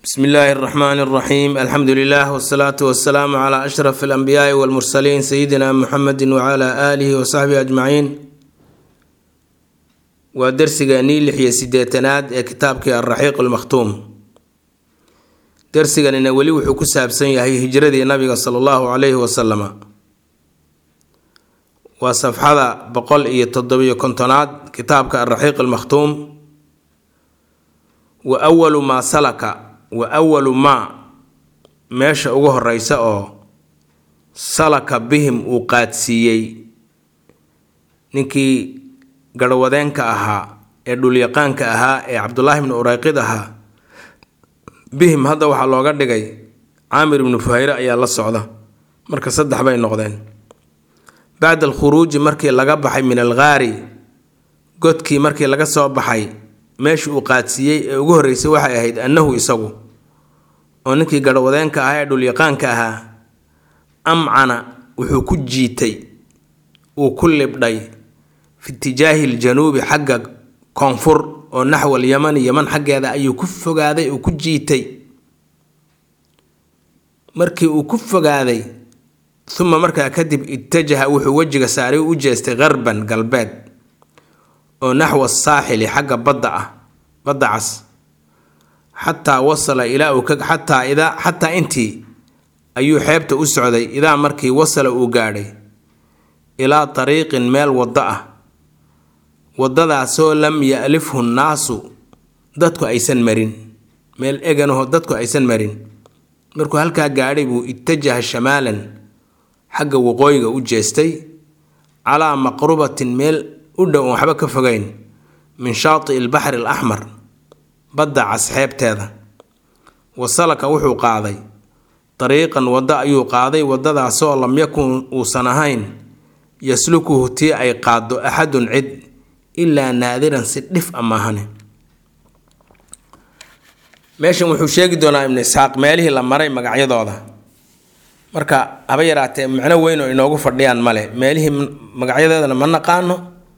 bsmi illaahi اraxmaan اraxiim alxamdu lilah wsalaatu wasalaamu cla ashraf alanbiyaai walmursaliin sayidina muxamedi wcla aalihi wasaxbihi ajmaciin waa dersiganii lix iyo sideetanaad ee kitaabkii alraxiiq almakhtuum dersiganina weli wuxuu ku saabsan yahay hijradii nabiga sala allahu calayhi wasalama waa safxada boqol iyo toddobiyo kontonaad kitaabka alraxiiq almakhtuum wa walu maa salaka wa awalu maa meesha ugu horeysa oo salaka bihim uu qaadsiiyey ninkii garhwadeenka ahaa ee dhulyaqaanka ahaa ee cabdulaahi bnu ureyqid ahaa bihim hadda waxaa looga dhigay caamir ibnu fuhayre ayaa la socda marka saddex bay noqdeen bacda alkhuruuji markii laga baxay min alghaari godkii markii laga soo baxay meeshii uu qaadsiiyey ee ugu horreysay waxay ahayd annahu isagu oo ninkii garhwadeenka ahaa ee dhulyaqaanka ahaa amcana wuxuu ku jiitay uu ku libdhay fi itijaahi ljanuubi xagga koonfur oo naxwal yamani yaman xaggeeda ayuu ku fogaaday uu ku jiitay markii uu ku fogaaday uma markaa kadib itajaha wuxuu wejiga saaray u jeestay qarban galbeed oo naxwa saaxili xagga badda ah badda cas xataa wasala ilaa uu ka xataa idaa xataa intii ayuu xeebta u socday idaa markii wasala uu gaadhay ilaa tariiqin meel waddo ah waddadaasoo lam ya'lifhu nnaasu dadku aysan marin meel eganaho dadku aysan marin markuu halkaa gaadhay buu itajaha shamaalan xagga waqooyiga u jeestay calaa maqrubatin meel u dhow oon waxba ka fogeyn min shaati ilbaxri alaxmar badda cas xeebteeda wasalaka wuxuu qaaday dariiqan waddo ayuu qaaday waddadaasoo lam yakun uusan ahayn yaslukuhu tii ay qaaddo axadun cid ilaa naadiran si dhif a maahane meeshan wuxuu sheegi doonaa ibnu isxaaq meelihii la maray magacyadooda marka haba yaraatee macno weyn oo inoogu fadhiyaan male meelihii magacyadeedana ma naqaano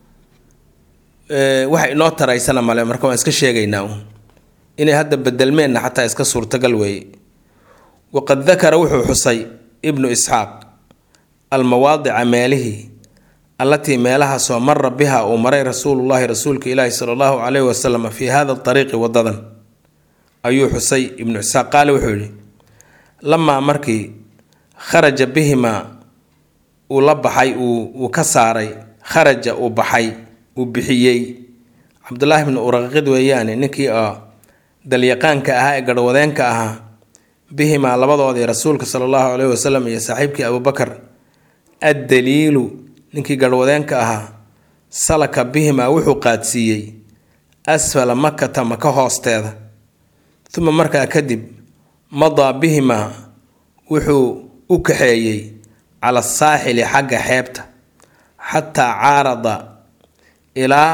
waxa inoo taraysana male marka waan iska sheegaynaa uun inay hadda bedelmeenna xataa iska suurtagal weeye waqad dakara wuxuu xusay ibnu isxaaq almawaadica meelihii allatii meelahaasoo mara biha uu maray rasuulullaahi rasuulka ilaahi sala allahu caleyhi wasalam fii hada ariiqi wadadan ayuu xusay ibnu isxaaq qaale wuxuu yidhi lamaa markii kharaja bihimaa uu la baxay uu ka saaray kharaja uu baxay uu bixiyey cabdulaahi bnu uraqid weeyaane ninkii oo dalyaqaanka ahaa ee garhwadeenka ahaa bihimaa labadoodii rasuulka sala allahu caleyhi wasalam iyo saaxiibkii abubakar addaliilu ninkii garhwadeenka ahaa salaka bihimaa wuxuu qaadsiiyey asfala makata maka hoosteeda uma markaa kadib madaa bihimaa wuxuu u kaxeeyey cala saaxili xagga xeebta xataa caarada ilaa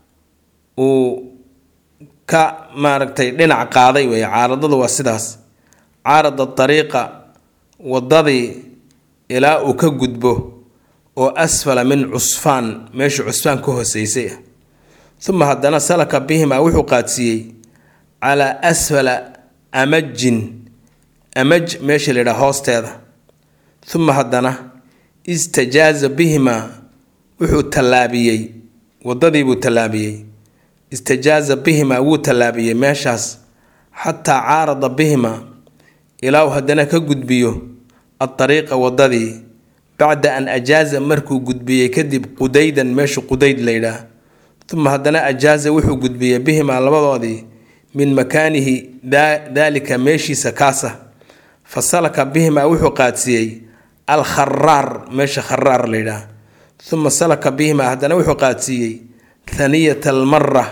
uu ka maaragtay dhinac qaaday weeye caaradadu waa sidaas caarada dariiqa waddadii ilaa uu ka gudbo oo asfala min cusfaan meeshuu cusfaan ka hooseysay ah uma haddana salaka bihimaa wuxuu qaadsiiyey calaa asfala amajin amaj meesha la yidhaha hoosteeda uma haddana istajaaza bihimaa wuxuu tallaabiyey waddadiibuu tallaabiyey istajaaza bihimaa wuu tallaabiyey meeshaas xataa caarada bihimaa ilaa uu haddana ka gudbiyo adariiqa waddadii bacda an ajaaza markuu gudbiyey kadib qudaydan meesha qudayd layidhaah uma haddana ajaaza wuxuu gudbiyey bihimaa labadoodii min makaanihi daalika meeshiisa kaasa fa salaka bihimaa wuxuu qaadsiiyey al kharaar meesha kharaar layidhaah uma salaka bihimaa haddana wuxuu qaadsiiyey thaniyat almara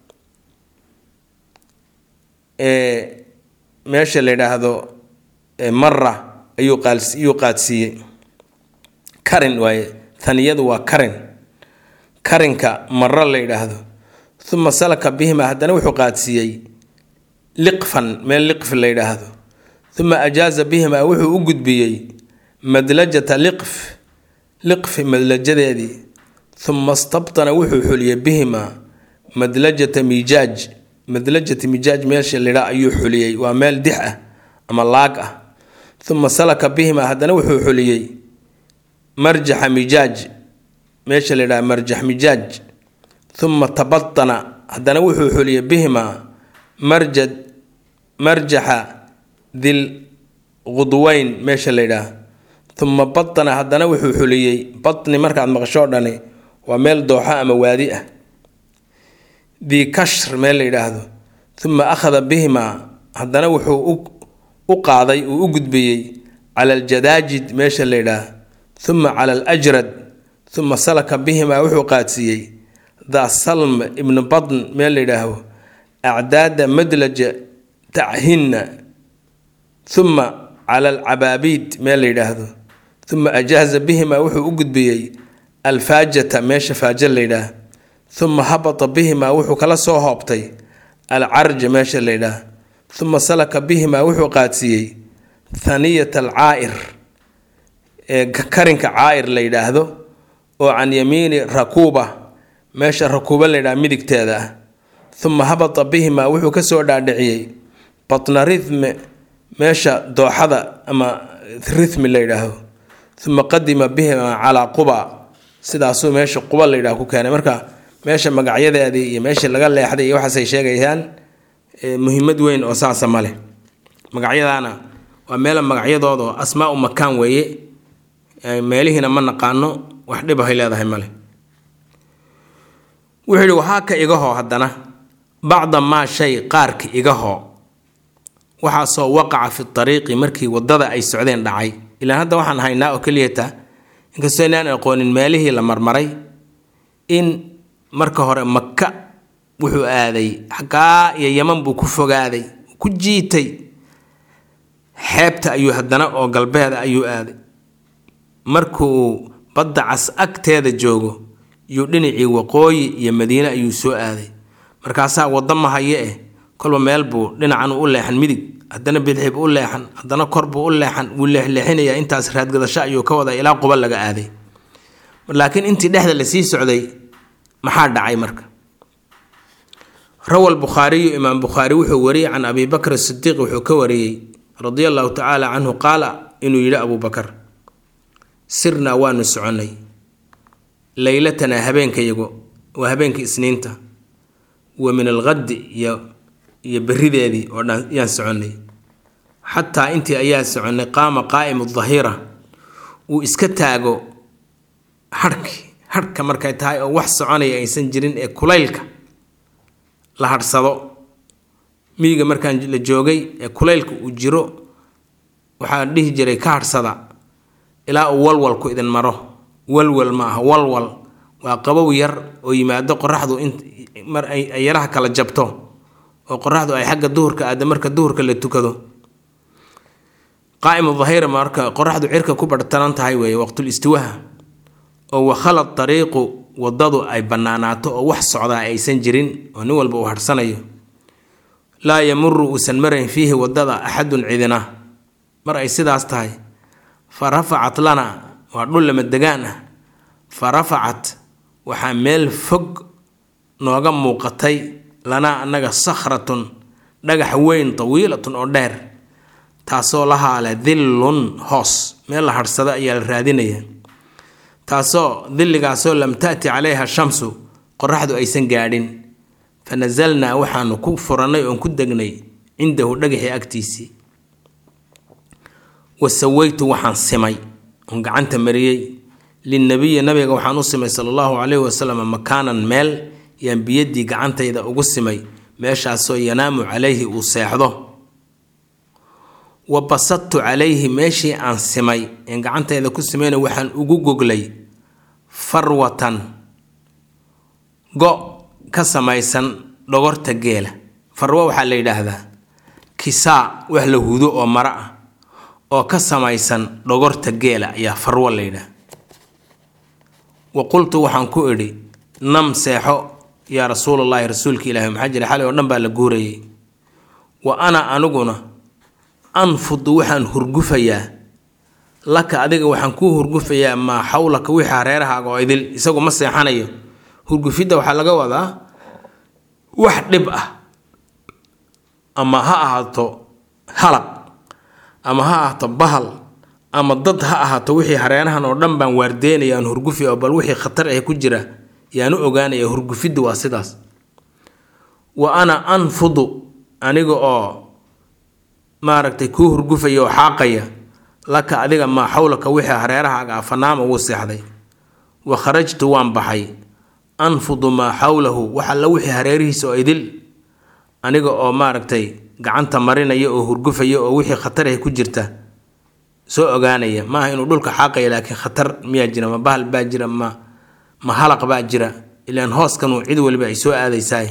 ee meesha la yidhaahdo mara ayuu ayuu qaadsiiyey karin waaye thaniyadu waa karin karinka mara la yidhaahdo uma salaka bihimaa haddana wuxuu qaadsiiyey liqfan meel liqfi la yidhaahdo uma ajaaza bihimaa wuxuu u gudbiyey madlajata liqf liqfi madlajadeedii uma stabtana wuxuu xuliyey bihimaa madlajata miijaaj madlajati mijaaj meesha lidhaa ayuu xuliyey waa meel dix ah ama laag ah uma salaka bihima haddana wuxuu xuliyey marjaxa mijaaj meesha layidhaha marjax mijaaj uma tabatana haddana wuxuu xuliyey bihima marjad marjaxa dil qudweyn meesha layidhaah uma batana haddana wuxuu xuliyey batni markaad maqashoo dhani waa meel dooxo ama waadi ah dii kashr meel la yidhaahdo uma akhada bihima haddana wuxuu u qaaday uu u gudbiyey cala aljadaajid meesha la yidhaah uma cala alajrad uma salaka bihima wuxuu qaadsiiyey daa salm ibnu badn meel la yidhaahdo acdaada madlaja tahinna uma cala alcabaabiid meel la yidhaahdo uma ajaaza bihima wuxuu u gudbiyey alfaajata meesha faaja la yidhaah uma habata bihima wuxuu kala soo hoobtay alcarja meesha la yidhaah uma salaka bihima wuxuu qaadsiiyey thaniyat alcaa'ir ee karinka caa'ir la yidhaahdo oo can yamiini rakuuba meesha rakuuba la yidhaha midigteeda ah uma habata bihima wuxuu kasoo dhaadhiciyey batna rithme meesha dooxada ama rithmi la yidhaahdo uma qadima bihima calaa quba sidaasuu meesha quba la yidhaah ku keenay marka meesha magacyadeedii iyo meeshii laga leexday iyo waxaasay sheegayaan muhiimad weyn oo saasa ma leh magacyadaana waa meela magacyadooda oo asmaa-u makaan weeye meelihiina ma naqaano wax dhibahay leedahay male wuxuu yihi waxaa ka igahoo haddana bacda maa shay qaarka igahoo waxaasoo waqaca fi ariiqi markii wadada ay socdeen dhacay ilaan hadda waxaan haynaa oo keliyata inkastoo inaan aqoonin meelihii la marmaray in marka hore maka wuxuu aaday xaggaa iyo yaman buu ku fogaaday ku jiitay xeebta ayuu haddana oo galbeeda ayuu aaday markuu badda cas agteeda joogo yuu dhinacii waqooyi iyo madiine ayuu soo aaday markaasaa waddo mahaye eh kolba meel buu dhinacan u leexan midig haddana bidxib u leexan haddana kor buu u leexan wuu leexleexinayaa intaas raadgadasho ayuu ka wadaa ilaa quba laga aaday laakiin intii dhexda lasii socday maxaa dhacay marka rawa lbukhaariyu imaam bukhaari wuxuu wariyey can abi bakr sidiiq wuxuu ka wariyey radia allahu tacaala canhu qaala inuu yidhi abuu bakar sirnaa waanu soconnay leylatanaa habeenkayago waa habeenka isniinta wa min alqaddi iyo iyo berideedii oo dhan yaan soconnay xataa intii ayaa soconnay qaama qaa'imu dahira uu iska taago harhki harhka markay tahay oo wax soconaya aysan jirin ee kulaylka la hadhsado miyiga markaan la joogay ee kulaylka uu jiro waxaa dhihi jiray ka hadhsada ilaa uu walwalku idin maro walwal ma aha walwal waa qabow yar oo yimaado qoraxdu mar ay yaraha kala jabto oo qoraxdu ay xagga duhurka aada marka duhurka la tukado qaa'imu dahira marka qoraxdu cirka ku barhtaran tahay weeye waqtul istiwaha oo wakhalad dariiqu wadadu ay bannaanaato oo wax socdaa aysan jirin oo nin walba uu hadhsanayo laa yamuru uusan marayn fiihi wadada axadun cidina mar ay sidaas tahay fa rafacat lana waa dhul lama degaan ah fa rafacat waxaa meel fog nooga muuqatay lanaa annaga sakhratun dhagax weyn tawiilatun oo dheer taasoo lahaa leh dillun hoos meel la hadhsado ayaa la raadinaya taasoo dilligaasoo lam taati calayha shamsu qoraxdu aysan gaadhin fa nasalnaa waxaanu ku furannay oon ku degnay cindahu dhagaxii agtiisii wa sawaytu waxaan simay oon gacanta mariyey linnabiyi nabiga waxaan u simay sala allahu calayhi wasalam makaanan meel yaan biyaddii gacantayda ugu simay meeshaasoo yanaamu calayhi uu seexdo wa basadtu calayhi meeshii aan simay een gacantayda ku simayna waxaan ugu goglay farwatan go' ka samaysan dhogorta geela farwo waxaa la yidhaahdaa kisaa wax la hudo oo maro ah oo ka samaysan dhogorta geela ayaa farwo la yidhaah wa qultu waxaan ku idhi nam seexo yaa rasuulallaahi rasuulka ilaahi maxaa jira xalay oo dhan baa la guurayay wa ana aniguna anfudu waxaan hurgufayaa laka adiga waxaan kuu hurgufayaa maa xawlaka wixii hareerahaaga oo idil isagu ma seexanayo hurgufidda waxaa laga wadaa wax dhib ah ama ha ahaato halaq ama ha ahaato bahal ama dad ha ahaato wixii hareerahan oo dhan baan waardeynaya aan hurgufi oo bal wixii khatar ah ku jira yaanu ogaanaya hurgufiddu waa sidaas wa ana anfudu aniga oo maaragtay kuu hurgufaya oo xaaqaya laka adiga maa xawlaka wixii hareerahaaga ah fanaama wuu seexday wa kharajtu waan baxay anfudu maa xawlahu wax alla wixii hareerihiisa oo idil aniga oo maaragtay gacanta marinaya oo hurgufaya oo wixii khatar ah ku jirta soo ogaanaya maaha inuu dhulka xaaqaya laakiin khatar miyaa jira ma bahal baa jira ma ma halaq baa jira ilaan hooskanuu cid waliba ay soo aadaysaay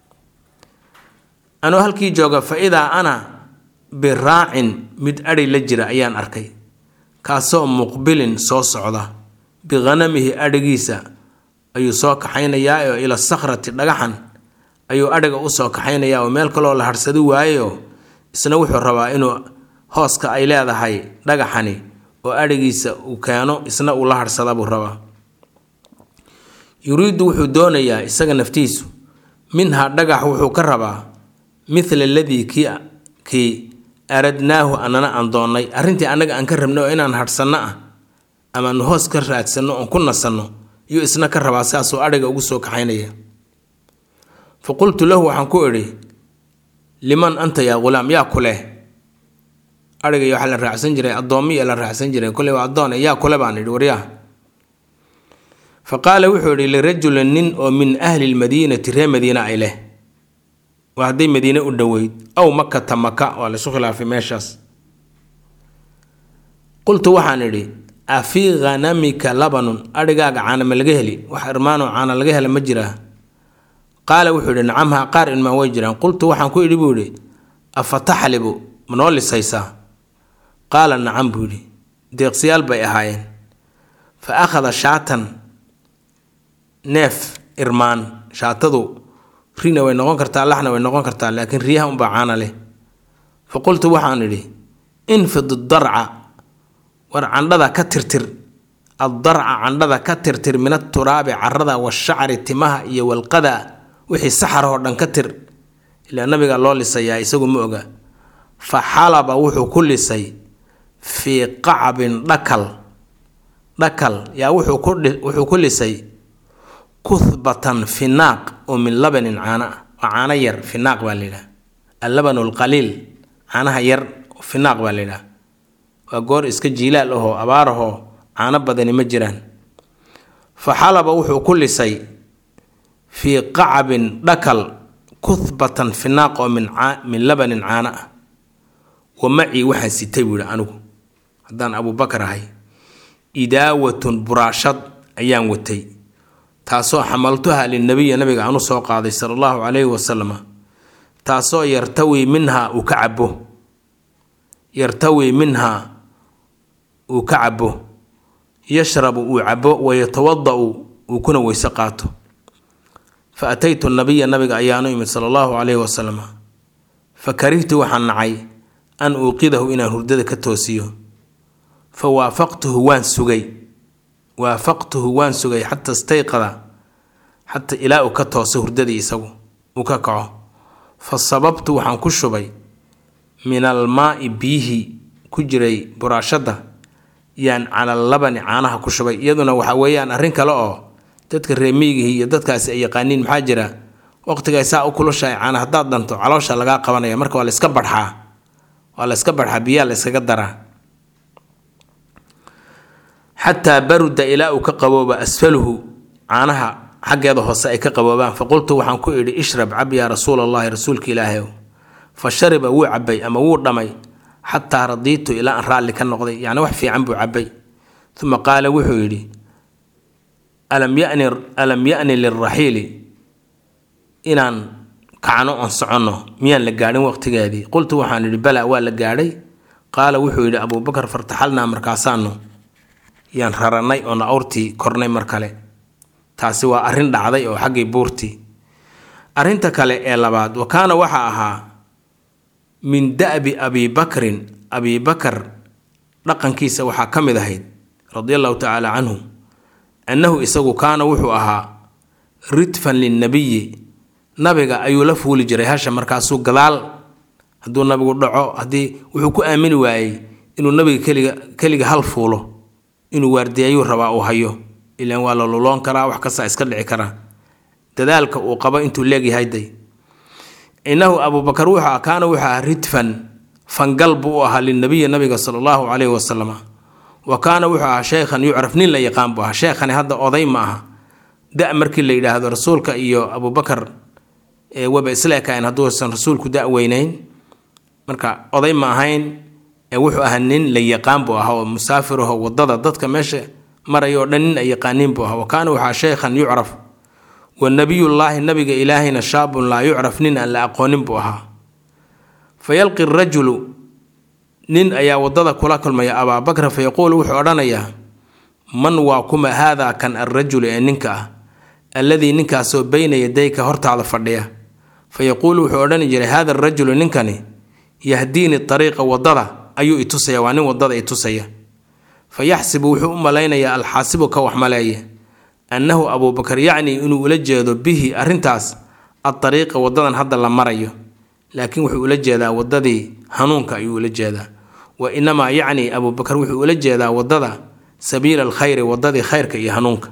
anuu halkii jooga fa idaa ana biraacin mid adhi la jira ayaan arkay kaasoo muqbilin soo socda bihanamihi adhigiisa ayuu soo kaxaynayaa oo ila sakhrati dhagaxan ayuu adhiga usoo kaxaynayaa oo meel kaloo la harsadi waayeoo isna wuxuu rabaa inuu hooska ay leedahay dhagaxani oo adhigiisa uu keeno isna uu la harsada buu rabaa yuriidu wuxuu doonayaa isaga naftiisu minhaa dhagax wuxuu ka rabaa mithla aladii kii kii aradnaahu anana aan doonnay arrintii annaga aan ka rabnay oo inaan hadhsanno ah ama aanu hoos ka raadsanno oon ku nasanno iyuu isna ka rabaa saasuu adhiga ugu soo kaxaynaya fa qultu lahu waxaan ku idhi liman anta yaa ghulaam yaa ku leh adhiga waxaa la raacsan jiray addoommiya la raacsan jiray kolley waa addoone yaa kule baan idhi waryaa fa qaala wuxuu idhi lirajulin nin oo min ahli lmadiinati reer madiina ay leh waa hadday madiine u dhoweyd aw makata maka waa laysu khilaafay meeshaas qultu waxaan idhi afii ghanamika labanun adhigaaga caana ma laga heli wax irmaanoo caana laga hela ma jiraa qaala wuxuu idhi nacamha qaar ilmaan way jiraan qultu waxaan ku idhi buu idhi afa taxlibu ma noo lisaysaa qaala nacam buu idhi deeqsiyaal bay ahaayeen fa akhada shaatan neef irmaan shaatadu rina way noqon kartaa laxna way noqon kartaa laakiin riyaha unbaa caana leh fa qultu waxaan idhi infid darca war candhada ka tirtir addarca candhada ka tirtir min aturaabi carada washacri timaha iyo walqada wixii saxar oo dhan ka tir ilaa nabiga loo lisayaa isagu ma oga fa xalaba wuxuu ku lisay fii qacbin dhakal dhakal yaa wuxuu ku lisay kuhbatan finaaq oo min labanin caano ah waa caano yar finaaq baa la yidhaha allabanu alqaliil caanaha yar finaaq baa la yidhaha waa goor iska jiilaal ahoo abaar ahoo caano badani ma jiraan fa xalaba wuxuu ku lisay fii qacbin dhakal kuhbatan finaaq oo min min labanin caano ah wa macii waxaan sitay buu yihi anigu haddaan abuubakar ahay idaawatun buraashad ayaan watay taasoo xamaltuha linabiya nabiga aanu soo qaaday sala allahu calayhi wasalam taasoo yartawi minhaa uu ka cabo yartawi minhaa uu ka cabo yashrabu uu cabo wayatawada-u uu kuna weyse qaato fa ataytu nabiya nabiga ayaanu imid sala allahu calayhi wasalam fa karihtu waxaan nacay an uuqidahu inaan hurdada ka toosiyo fa waafaqtuhu waan sugay waafaqtuhu waan sugay xata istayqada xata ilaa uu ka tooso hurdadii isagu uu ka kaco fa sababtu waxaan ku shubay min almaai biyihii ku jiray buraashadda yaan cala labani caanaha ku shubay iyaduna waxa weeyaan arrin kale oo dadka reemiyigihii iyo dadkaasi ay yaqaaniin maxaa jira waqtigay saa u kulushahay caana haddaad dhanto caloosha lagaa qabanaya marka waa la iska barxaa waa la iska barxaa biyaa la iskaga daraa xataa baruda ilaa uu ka qabooba asfaluhu caanaha xaggeeda hoose ay ka qaboobaan fa qultu waxaan ku idhi ishrab cab yaa rasuul allahi rasuulka ilaahayow fa shariba wuu cabay ama wuu dhamay xataa radiitu ilaa aan raalli ka noqday yacni wax fiican buu cabay uma qaala wuxuu yidhi alam yani alam ya'ni lilraxiili inaan kacno oon soconno miyaan la gaadhin waqtigeedii qultu waxaan idhi bala waa la gaadhay qaala wuxuu yidhi abuubakar fartaxalnaa markaasaanu yaan rarannay oona awrtii kornay mar kale taasi waa arrin dhacday oo xaggii buurtii arrinta kale ee labaad wa kaana waxaa ahaa min da'bi abibakrin abibakar dhaqankiisa waxaa ka mid ahayd radia allahu tacaala canhu annahu isagu kaana wuxuu ahaa ridfan linnabiyi nabiga ayuu la fuuli jiray hasha markaasuu gadaal hadduu nabigu dhaco haddii wuxuu ku aamini waayey inuu nabiga keliga keliga hal fuulo inuu waardiyaayuu rabaa uu hayo ilaan waa la luloon karaa wax kastaa iska dhici karaa dadaalka uu qabo intuu leegyahay day innahu abuubakar wuxuu ah kaana wuxuu ahaa ridfan fangal buu u ahaa linabiyi nabiga sala allahu caleyhi wasalam wa kaana wuxuu ahaa sheykhan yucraf nin la yaqaan buu ahaa sheekhani hadda oday ma aha da markii la yidhaahdo rasuulka iyo abubakar waba isla ekayn hadduusan rasuulku da weynayn marka oday ma ahayn ee wuxuu ahaa nin la yaqaan buu ahaa oo musaafiraho wadada dadka meesha maraya oo dhan nin ay yaqaaniin buu ahaa wa kaana wuxuu ahaa sheykhan yucraf wa nabiyullaahi nabiga ilaahayna shaabun laa yucraf nin aan la aqoonin buu ahaa fa yalqi rajulu nin ayaa wadada kula kulmaya abaabakra fa yaquulu wuxuu odhanayaa man waa kuma haadaa kan alrajulu ee ninka ah alladii ninkaasoo beyna yadayka hortaada fadhiya fa yaquulu wuxuu odhani jiray haada arajulu ninkani yahdiini ariiqa wadada ayuu itusaya waa nin wadada itusaya fa yaxsibu wuxuu u malaynayaa alxaasibu ka wax maleeye annahu abuubakar yacnii inuu ula jeedo bihi arrintaas adariiqa wadadan hadda la marayo laakiin wuxuu ula jeedaa wadadii hanuunka ayuu ula jeedaa wa inamaa yacni abuubakar wuxuu ula jeedaa wadada sabiila alkhayri wadadii khayrka iyo hanuunka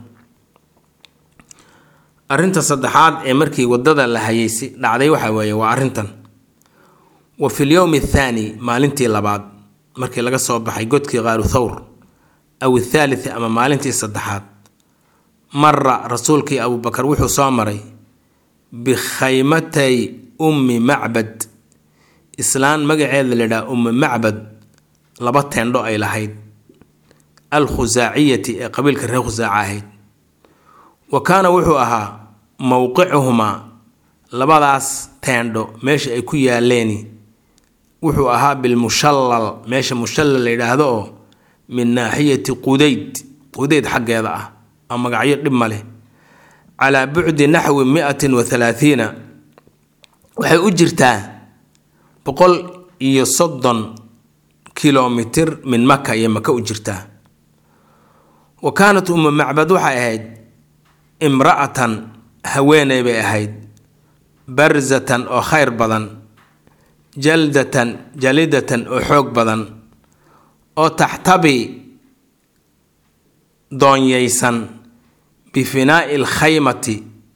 arrinta saddexaad ee markii wadada la hayaysi dhacday waxa weeye waa arrintan wa fi lyowmi athaani maalintii labaad markii laga soo baxay godkii qaaru thawr aw athaalith ama maalintii saddexaad mara rasuulkii abuubakar wuxuu soo maray bikhaymatay ummi macbad islaan magaceeda la yidhaha ummi macbad laba teendho ay lahayd al khusaaciyati ee qabiilka reer khusaaca ahayd wa kaana wuxuu ahaa mowqicuhumaa labadaas teendho meesha ay ku yaaleen wuxuu ahaa bilmushallal meesha mushallal la yidhaahdo oo min naaxiyati qudayd qudayd xaggeeda ah aa magacyo dhib ma leh calaa bucdi naxwi miatin wa halaathiina waxay u jirtaa boqol iyo soddon kilomitir min maka iyo maka u jirtaa wa kaanat ummu macbad waxay ahayd imra'atan haweeney bay ahayd barzatan oo khayr badan jaldatan jalidatan oo xoog badan oo taxtabi doonyaysan bifinaa'i alkhaymati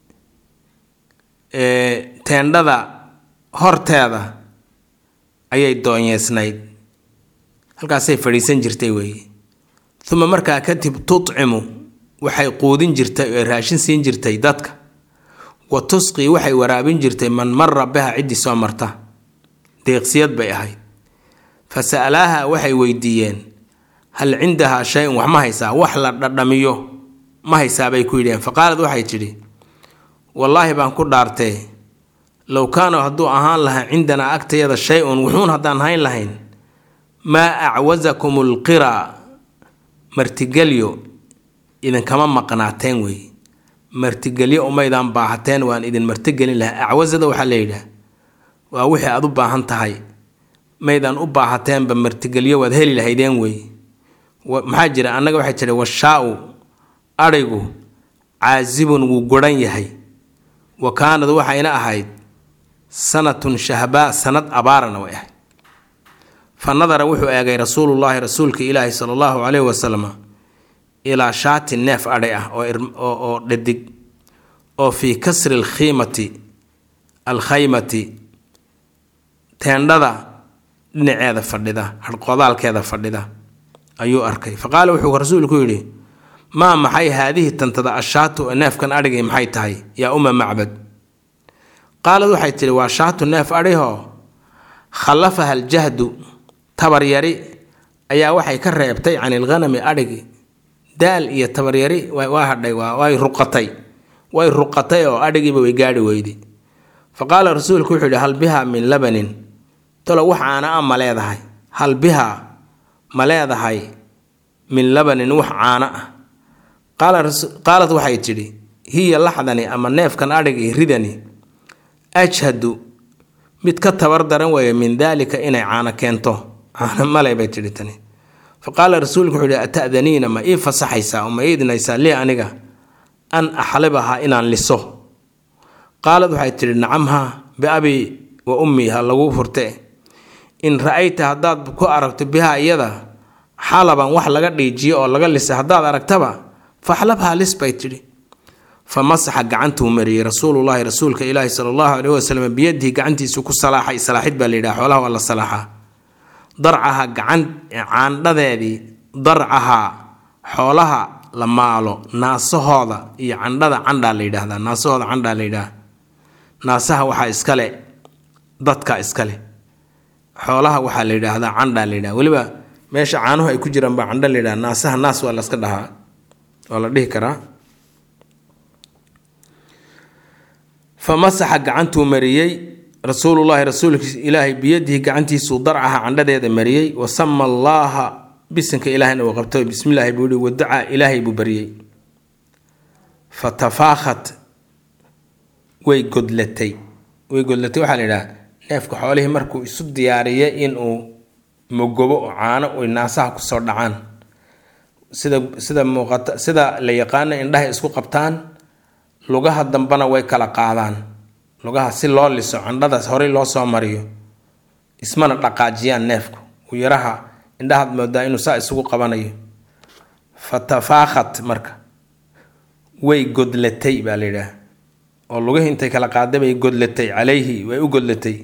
ee teendhada horteeda ayay doonyeysnayd halkaasay fadhiisan jirtay weeye uma markaa kadib tutcimu waxay quudin jirtay oo raashin siin jirtay dadka wa tusqii waxay waraabin jirtay man mara biha ciddii soo marta deeqsiyad bay ahayd fa sa'alaaha waxay weydiiyeen hal cindahaa shay-un wax ma haysaa wax la dhadhamiyo ma haysaa bay ku yidhaheen fa qaalad waxay tidhi wallaahi baan ku dhaartee low kaana hadduu ahaan lahaa cindanaa agtayada shay-un wuxuun haddaan hayn lahayn maa acwasakum alqiraa martigelyo idinkama maqnaateen wey martigelyo umaydaan baahateen waan idin martigelin lahaa acwasada waxaa la yidhaah waa wixii aad u baahan tahay maydaan u baahateenba martigelyo waad heli lahaydeen wey maxaa jira annaga waxay jira washaa-u adhigu caasibun wuu goran yahay wa kaanad waxayna ahayd sanatun shahbaa sanad abaarana way ahayd fa nadara wuxuu eegay rasuulullaahi rasuulka ilaahi sala allahu caleyhi wasalam ilaa shaatin neef adhay ah oo dhadig oo fii kasri alkhiimati alkhaymati teendhada dhinaceeda fadhida harqodaalkeeda fadhida ayuu arkay fa qaala wuxuu rasuulku yidhi maa maxay haadihi tantada ashaatu ee neefkan adhigay maxay tahay yaa uma macbad qaalad waxay tidhi waa shaatu neef adhihoo khallafaha aljahdu tabaryari ayaa waxay ka reebtay can ilghanami adhigi daal iyo tabaryari waa hadhay way ruqatay way ruqatay oo adhigiiba way gaadhi weyday fa qaala rasuulku wuxuu yidhi hal bihaa min labanin talo wax caana a ma leedahay hal bihaa ma leedahay min labanin wax caano ah qaalad waxay tidhi hiya laxdani ama neefkan adhigi ridani ajhadu mid ka tabar daran weeye min daalika inay caano keento caano male bay tidhi tani fa qaala rasuulku wuxuu yihi ata'daniina ma ii fasaxaysaa oo ma ii idinaysaa lii aniga an axlibahaa inaan liso qaalad waxay tidhi nacamhaa biabii wa ummii ha laguu furte in ra-ayta haddaad ku aragto bihaa iyada xalaban wax laga dhiijiyo oo laga lisa haddaad aragtaba faxlabhaa lis bay tidhi fa masaxa gacantuu mariyey rasuulullaahi rasuulka ilaahi sala allahu caleyhi wasalam biyadihi gacantiisu ku salaaxay salaaxid baa la yidhaha xoolaha waa la salaaxaa darcaha gacan caandhadeedii darcahaa xoolaha la maalo naasahooda iyo candhada candhaa la yidhaahdaa naasahooda candhaa la yidhaha naasaha waxaa iskale dadka iskale xoolaha waxaa la yidhaahdaa candhaa la yidhaha weliba meesha caanuhu ay ku jiraan baa candho la yidhaha naasaha naas waa laska dhahaa waa la dhihi karaa fa masaxa gacantuu mariyey rasuulullaahi rasuulkiis ilaahay biyadihi gacantiisuu darcaha candhadeeda mariyey wa sama allaaha bisinka ilaahayna uu qabto bismillaahi buu yihi wadacaa ilaahay buu baryey fa tafaakhat way godlatay way godlatay waxaa la yidhaha neefka xoolihii markuu isu diyaariyay inuu mogobo oo caano oy naasaha kusoo dhacaan sida sida muuqata sida la yaqaano indhahay isku qabtaan lugaha dambena way kala qaadaan lugaha si loo liso candhadaas horey loo soo mariyo ismana dhaqaajiyaan neefku uu yaraha indhahaad moodaa inuu saa isugu qabanayo fa tafaakhat marka way godlatay baa la yidhaah oo lugihii intay kala qaaday bay godlatay calayhi way u godlatay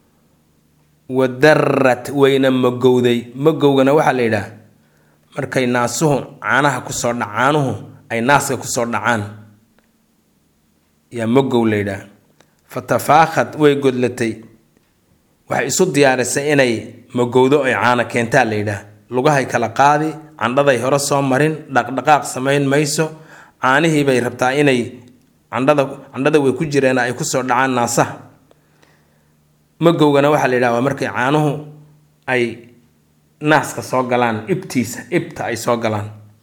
wadarrat wayna magowday magowgana waxaa la yidhaah markay naasuhu caanaha kusoo dha caanuhu ay naaska kusoo dhacaan yaa magow la yidhaah fa tafaakhat way godlatay waxay isu diyaarisay inay magowdo ay caana keentaa la yidhaah lugahay kala qaadi candhaday hore soo marin dhaqdhaqaaq samayn mayso caanihii bay rabtaa inay candhada candhada way ku jireen ay kusoo dhacaan naasaha magowgana waxaa la yidhaha waa markay caanuhu ay naaska soo galaan ibtiisa ibta ay soo galaan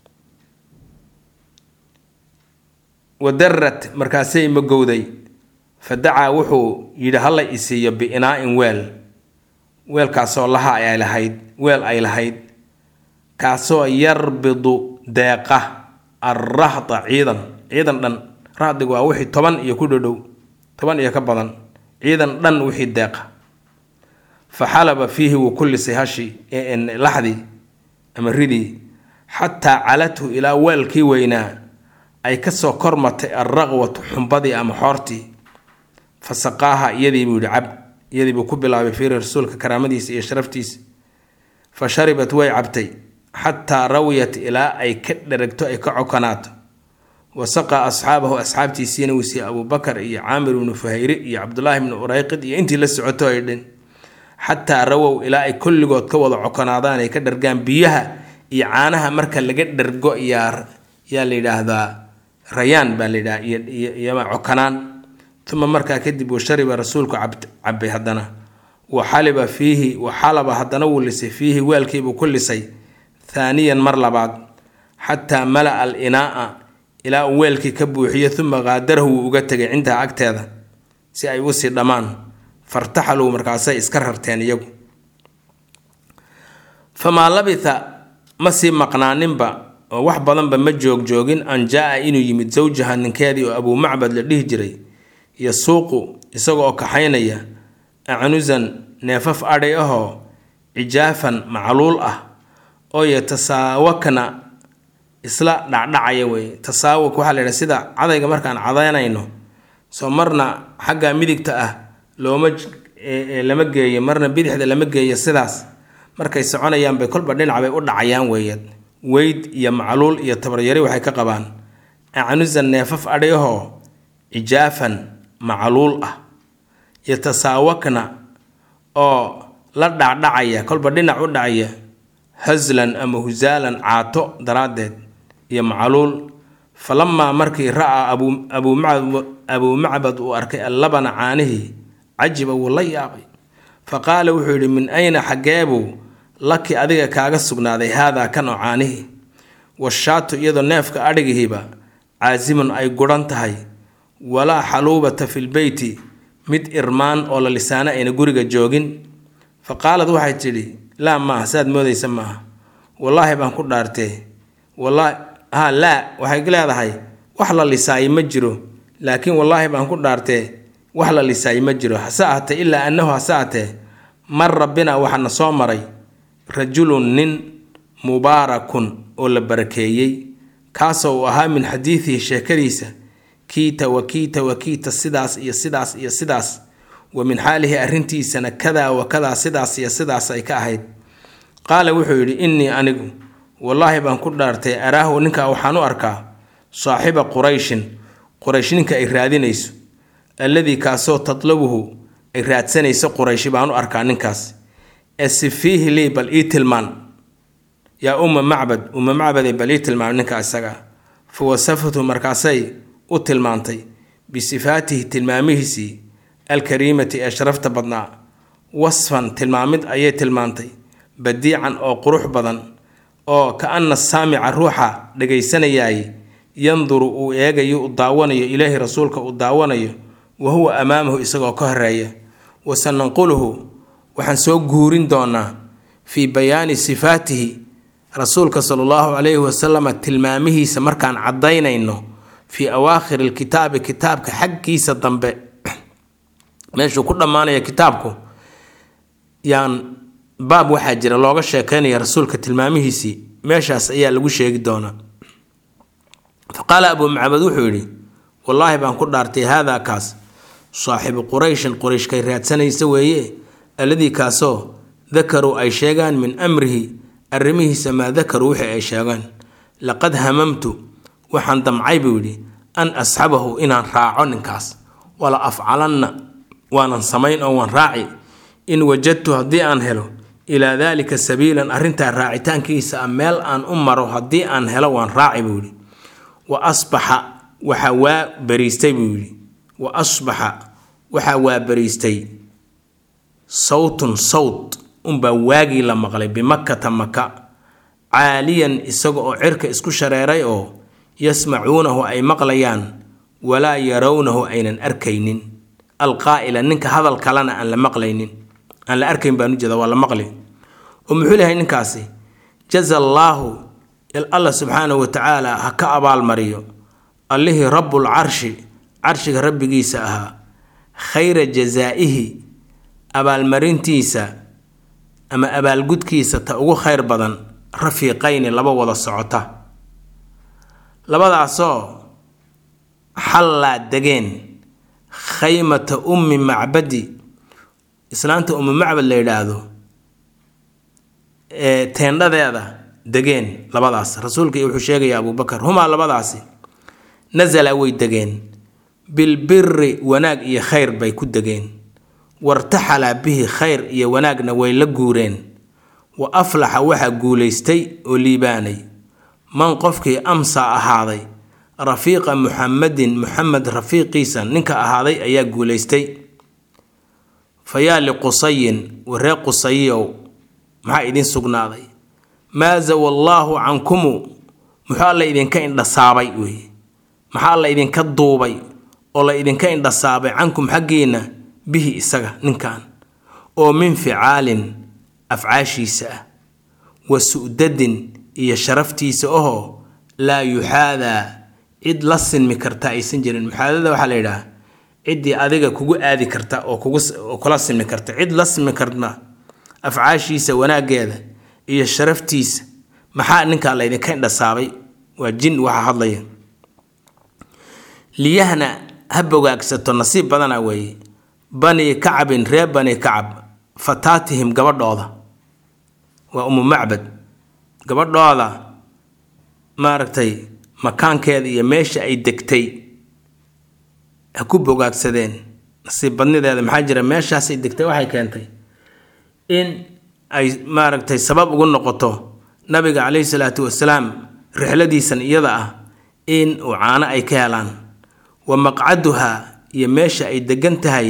wadarrat markaasay magowday fa dacaa wuxuu yidhi hala isiiyo biinaa-in weel weelkaasoo laha ay lahayd weel ay lahayd kaasoo yarbidu deeqa alrahda ciidan ciidan dhan rahdigu waa wixii toban iyo ku dhodhow toban iyo ka badan ciidan dhan wixii deeqa fa xalaba fiihi wuu ku lisay hashi laxdii ama ridii xataa calathu ilaa weelkii weynaa ay kasoo kormatay alraqwatu xumbadii ama xoortii fa saqaaha iyadii buu yihi cab iyadii buu ku bilaabay fiiri rasuulka karaamadiisa iyo sharaftiisa fa sharibat way cabtay xataa rawiyat ilaa ay ka dheragto ay ka cokonaato wa saqaa asxaabahu asxaabtiisiina wuu siiyey abuubakar iyo caamir ibnu fuhayri iyo cabdulaahi ibnu urayqid iyo intii la socoto ay dhin xataa rawow ilaa ay kulligood ka wada cokonaadaan ay ka dhargaan biyaha iyo caanaha marka laga dhargo yaa yaa la yidhaahdaa rayaan baa la yidhaha iyoiyoma cokonaan uma markaa kadib wa shariba rasuulku cabay haddana wa xaliba fiihi wa xalaba haddana wuu lisay fiihi weelkiibuu ku lisay thaaniyan mar labaad xataa mala-a al inaa'a ilaa uu weelkii ka buuxiyo uma qaadarahu wuu uga tegay cindaha agteeda si ay usii dhammaan fartaxaluu markaasay iska rarteen iyagu famaa labitha ma sii maqnaaninba oo wax badanba ma joogjoogin an jaa-a inuu yimid sawjaha ninkeedii oo abuu macbad la dhihi jiray iyo suuqu isaga oo kaxaynaya acnusan neefaf adhay ahoo cijaafan macluul ah oo yatasaawakna isla dhacdhacaya wey tasaawak waxaa la yidhaha sida cadayga markaan cadaynayno soo marna xagga midigta ah looma lama geeyo marna bidixda lama geeyo sidaas markay soconayaan bay kolba dhinac bay u dhacayaan weeyad weyd iyo macluul iyo tabaryari waxay ka qabaan acnusan neefaf adhayahoo cijaafan macluul ah yatasaawakna oo la dhacdhacaya kolba dhinac u dhacaya haslan ama husaalan caato daraaddeed iyo macluul falamaa markii ra-aa abuu macbad uu arkay allabana caanihii cajiba wuu la yaabay fa qaala wuxuu yidhi min ayna xaggeebuu laki adiga kaaga sugnaaday haadaa kan oo caanihii washaatu iyadoo neefka adhigihiiba caasimun ay guran tahay walaa xaluubata filbeyti mid irmaan oo la lisaano ayna guriga joogin fa qaalad waxay tidhi laa maaha saad moodaysa maaha wallaahi baan ku dhaartee wallaahi ha laa waxay leedahay wax la lisaayo ma jiro laakiin wallaahi baan ku dhaartee wax la lisaayo ma jiro hase ahatee ilaa annahu hase ahatee mar rabbina waxaana soo maray rajulun nin mubaarakun oo la barakeeyey kaasoo uu ahaa min xadiidihi sheekadiisa kiita wa kiita wa kiita sidaas iyo sidaas iyo sidaas wa min xaalihi arrintiisana kadaa wa kadaa sidaas iyo sidaas ay ka ahayd qaala wuxuu yidhi innii anigu wallaahi baan ku dhaartay araahu ninkaa waxaan u arkaa saaxiba qurayshin quraysh ninka ay raadinayso alladii kaasoo tatlabuhu ay raadsanayso qurayshi baan u arkaa ninkaas ee sifiihi lii bal ii tilmaan yaa umma macbad umma macbaday bal ii tilmaan ninka isaga fa wasafatu markaasay u tilmaantay bisifaatihi tilmaamihiisii alkariimati ee sharafta badnaa wasfan tilmaamid ayay tilmaantay badiican oo qurux badan oo ka anna saamica ruuxa dhagaysanayaay yanduru uu eegayo u daawanayo ilaahi rasuulka uu daawanayo wa huwa amaamahu isagoo ka horeeya wasananquluhu waxaan soo guurin doonaa fii bayaani sifaatihi rasuulka sala allahu calayhi wasalama tilmaamihiisa markaan caddaynayno fii awaakhiri alkitaabi kitaabka xaggiisa dambe meeshuu ku dhammaanaya kitaabku yaan baab waxaa jira looga sheekeynaya rasuulka tilmaamihiisii meeshaas ayaa lagu sheegi doonaa fa qaala abuu macbad wuxuu yidhi wallaahi baan ku dhaartay haadaa kaas saaxibu qurayshin qurayshkay raadsanaysa weeye alladii kaasoo dakaruu ay sheegaan min amrihi arrimihiisa maa dakaruu wixii ay sheegaan laqad hamamtu waxaan damcay buu yidhi an asxabahu inaan raaco ninkaas wala afcalanna waanan samayn oo waan raaci in wajadtu haddii aan helo ilaa daalika sabiilan arrintaa raacitaankiisa a meel aan u maro haddii aan helo waan raaci buu yidhi wa asbaxa waxaa waa bariistay buu yidhi wa asbaxa waxaa waa bariistay sawtun sawt unbaa waagii la maqlay bimakkata maka caaliyan isaga oo cirka isku shareeray oo yasmacuunahu ay maqlayaan walaa yarawnahu aynan arkaynin alqaa'ila ninka hadal kalena aan la maqlaynin aan la arkayn baan ujeeda waa la maqli oo muxuu lehay ninkaasi jaza allaahu alla subxaanahu wa tacaala ha ka abaalmariyo allihii rabbul carshi carshiga rabbigiisa ahaa khayra jazaa'ihi abaalmarintiisa ama abaalgudkiisa ta ugu khayr badan rafiiqayni laba wada socota labadaasoo xallaa degeen khaymata ummi macbadi islaanta ummi macbad la yidhaahdo ee teendhadeeda degeen labadaas rasuulka wuxuu sheegaya abuubakar humaa labadaasi nasala way degeen bilbiri wanaag iyo khayr bay ku degeen wartaxalaa bihi khayr iyo wanaagna way la guureen wa aflaxa waxaa guulaystay oo liibaanay man qofkii amsa ahaaday rafiiqa muxamadin muxamed rafiiqiisa ninka ahaaday ayaa guulaystay fa yaa liqusayin waree qusayiyow maxaa idin sugnaaday maa zawa allaahu cankumu muxuu alla idinka indhasaabay weeye maxaa alla idinka duubay oo la idinka indhasaabay cankum xaggiinna bihi isaga ninkan oo min ficaalin afcaashiisa ah wa su'dadin iyo sharaftiisa ahoo laa yuxaadaa cid la sinmi karta aysan jirin muxaadada waxaa la yidhaha ciddii adiga kugu aadi karta oo kugu kula sinmi karta cid la sinmi karta afcaashiisa wanaaggeeda iyo sharaftiisa maxaa ninkaa laydinka indhasaabay waa jin waxa hadlaya liyahna ha bogaagsato nasiib badana weeye bani kacbin reer bani kacab fataatihim gabadhooda waa umu macbad gabadhooda maaragtay makaankeeda iyo meesha ay degtay ha ku bogaagsadeen nasiib badnideeda maxaa jira meeshaasay degtay waxay keentay in ay maaragtay sabab ugu noqoto nabiga caleyhi salaatu wasalaam rixladiisan iyada ah in uu caano ay ka helaan wa maqcaduha iyo meesha ay degan tahay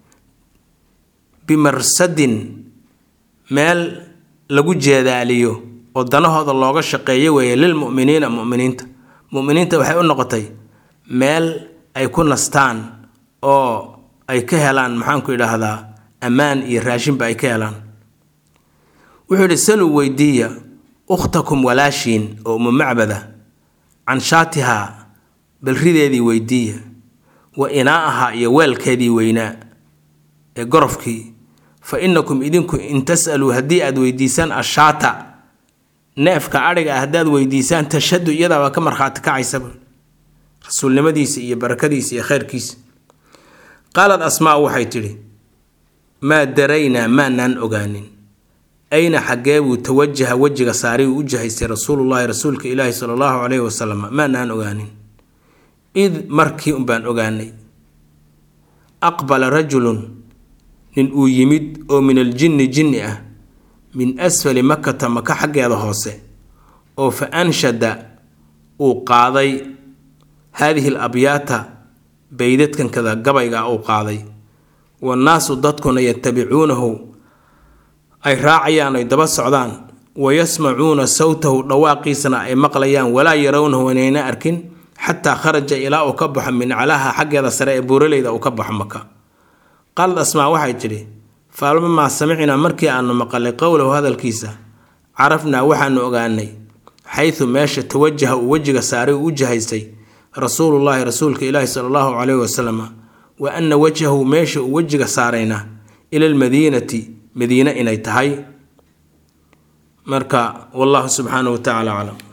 bimarsadin meel lagu jeedaaliyo oo danahooda looga shaqeeyo weeye lilmu'miniina mu'miniinta mu'miniinta waxay u noqotay meel ay ku nastaan oo ay ka helaan maxaanku idhaahdaa ammaan iyo raashinba ay ka helaan wuxuu yidhi saluu weydiiya ukhtakum walaashiin oo umu macbada can shaatihaa balrideedii weydiiya wa inaa'ahaa iyo weelkeedii weynaa ee gorofkii fa inakum idinku in tas'aluu haddii aad weydiisaan ashaata neefka adhiga ah haddaad weydiisaan tashhadu iyadaabaa ka markhaati kacaysaba rasuulnimadiisa iyo barakadiisa iyo kheyrkiisa qaalad asmaa waxay tidhi maa daraynaa maanaan ogaanin ayna xaggee buu tawajaha wejiga saari uu u jihaystay rasuulullaahi rasuulka ilaahi sala allahu caleyhi wasalam maanaan ogaanin id markii unbaan ogaanay aqbala rajulun nin uu yimid oo min aljinni jinni ah min asfali makata maka xaggeeda hoose oo fa anshada uu qaaday haadihi al abyaata baydadkankada gabayga uu qaaday wannaasu dadkuna yatabicuunahu ay raacayaan ay daba socdaan wa yasmacuuna sawtahu dhawaaqiisana ay maqlayaan walaa yarawnahu inayna arkin xataa kharaja ilaa uu ka baxo min calaha xaggeeda sare ee buuraleyda uu ka baxo maka qaalad asmaa waxay tidhi faalmamaa samicnaa markii aanu maqalay qowlahu hadalkiisa carafnaa waxaanu ogaanay xaysu meesha tawajaha uu wejiga saaray uu u jihaystay rasuulullaahi rasuulka ilaahi sala allahu caleyhi wasalam wa anna wajhahu meesha uu wejiga saarayna ila almadiinati madiine inay tahay marka wallahu subxaanahu wa tacaala aclam